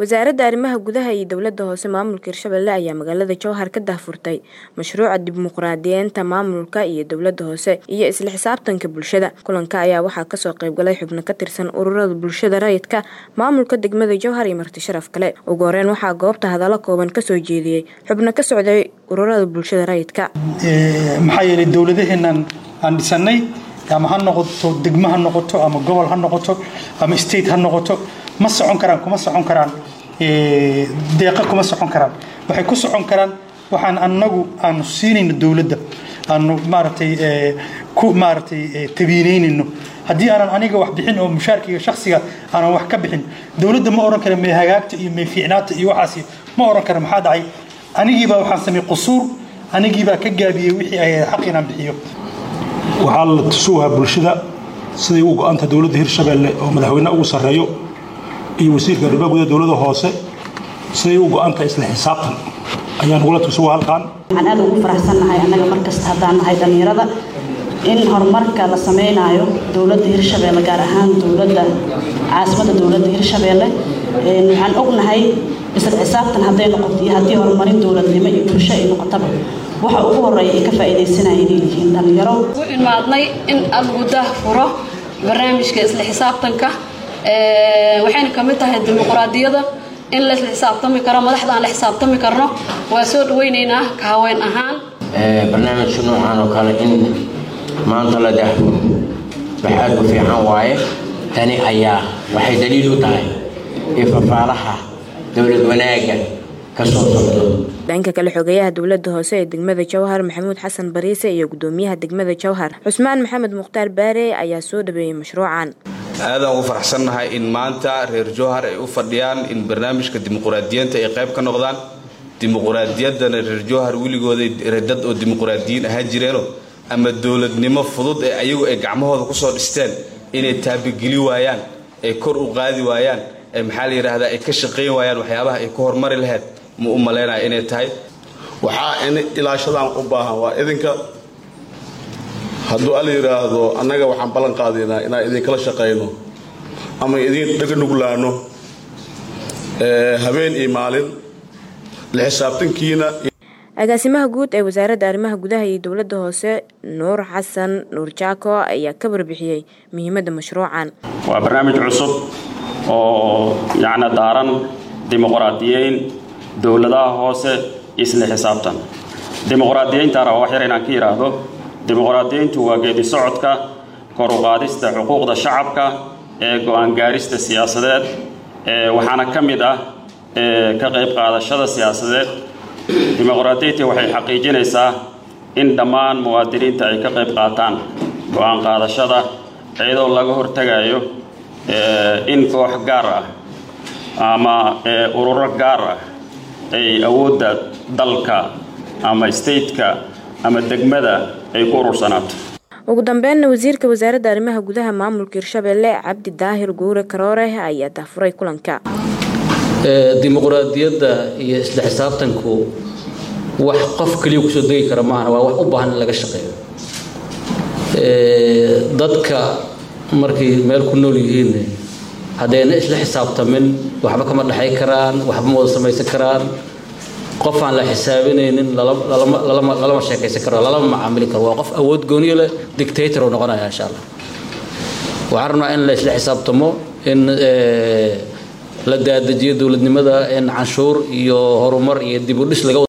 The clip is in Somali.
wasaaradda arrimaha gudaha iyo dowladda hoose maamulka hirshabelle ayaa magaalada jowhar ka daahfurtay mashruuca dimuqraadiyeynta maamulka iyo dowladda hoose iyo isla xisaabtanka bulshada kulanka ayaa waxaa kasoo qeybgalay xubno ka tirsan ururada bulshada rayidka maamulka degmada jowhar iyo marti sharaf kale ugu horeyn waxaa goobta hadallo kooban kasoo jeediyey xubno ka socday ururada bulshada rayidka maxaa yeelay dowladaheenan aan dhisanay ama ha noqoto degmo ha noqoto ama gobol ha noqoto ama state ha noqoto ma socon karaan kuma socon karaan deeqa kuma socon karaan waxay ku socon karaan waxaan anagu aanu siinayno dowladda aanu maaragtay ku maaragtay tabiineynayno haddii aanan aniga wax bixin oo mushaarkiga shaksiga aanan wax ka bixin dowladda ma oran kara may hagaagta iyo may fiicnaata iyo waxaasi ma oran kara maxaa dhacay anigiibaa waxaan sameeyey qusuur anigiibaa ka gaabiyey wixii ay xaq inaan bixiyo waxaa la tusuwahaa bulshada siday u go-anta dowladda hirshabelle oo madaxweyne ugu sarreeyo iyo wasiirka arrimaha gudaha dowladda hoose siday u go-anta isla xisaabtan ayaan ugula tusuwa halkan waxaan aad ugu faraxsannahay annaga markasta haddaan nahay dhallinyarada in horumarka la samaynayo dowladda hirshabelle gaar ahaan dowladda caasimadda dowladda hirshabelle waxaan ognahay isla xisaabtan hadday noqoto iyo haddii horumarin dowladnimo iyo bulsho ay noqotaba waxa ugu horeeya ay ka faa'iidaysanaya inay yihiin dhallinyaro u imaadnay in lagu daahfuro barnaamijka isla xisaabtanka waxayna ka mid tahay dimuqraadiyada in la isla xisaabtami karo madaxda aan la xisaabtami karno waa soo dhawaynaynaa ka haween ahaan barnaamijka noocan oo kale in maanta la daahfuro wax aad u fiican waaye tani ayaa waxay daliil u tahay in fafaalaha dowlad wanaagga dhanka kale xogeyaha dowladda hoose ee degmada jowhar maxamuud xasan bariise iyo gudoomiyaha degmada jowhar cusmaan maxamed mukhtaar baare ayaa soo dhaweeyey mashruucan aadaan ugu faraxsannahay in maanta reer jowhar ay u fadhiyaan in barnaamijka dimuqraadiyiinta ay qayb ka noqdaan dimuqraadiyaddana reer jowhar weligooda dad oo dimuqraadiyiin ahaan jireeno ama dowladnimo fudud ee ayagu ay gacmahooda kusoo dhisteen inay taabigeli waayaan ay kor u qaadi waayaan ee maxaa la yidhaahdaa ay ka shaqayn waayaan waxyaabaha ay ku horumari lahayd ma u malaynaya inay tahay waxaa in ilaashadaan u baahan waa idinka hadduu ala yidhaahdo annaga waxaan ballan qaadaynaa inaan idinkala shaqayno ama idin dhaga nuglaano habeen iyo maalin la xisaabtankiina agaasimaha guud ee wasaaradda arrimaha gudaha iyo dowladda hoose nuur xasan nuur jaako ayaa ka warbixiyey muhiimadda mashruucan waa barnaamij cusub oo yacni daaran dimuqraadiyeyn dowladaha hoose isla xisaabtan dimuqraadiyeyntaana waa wax yar inaan ka yidhaahdo dimuqraadiyeyntu waa geedi socodka kor u qaadista xuquuqda shacabka ee go-aan gaarista siyaasadeed waxaana ka mid ah ka qayb qaadashada siyaasadeed dimuqraadiyeynta waxay xaqiijinaysaa in dhammaan muwaadiniinta ay ka qayb qaataan go-aan qaadashada iyadoo laga hortegayo in koox gaar ah ama ururo gaar ah ay awoodda dalka ama stateka ama degmada ay ku urursanaato ugu dambeynna wasiirka wasaaradda arrimaha gudaha maamulka hirshabelle cabdi daahir guure karoore ayaa dahfuray kulanka dimuqraadiyadda iyo isla xisaabtanku wax qof keliya kusoo degi kara maaha waa wax u baahan in laga shaqeeyo dadka markay meel ku nool yihiin haddayna isla xisaabtamin waxba kama dhexay karaan waxba ma wada samaysan karaan qof aan la xisaabinaynin lalama sheekaysan karo lalama macaamili karo waa qof awood gooniyo leh dictator uu noqonaya insha allah waxaan rabnaa in la isla xisaabtamo in la daadajiyo dowladnimada in canshuur iyo horumar iyo dib u dhis laga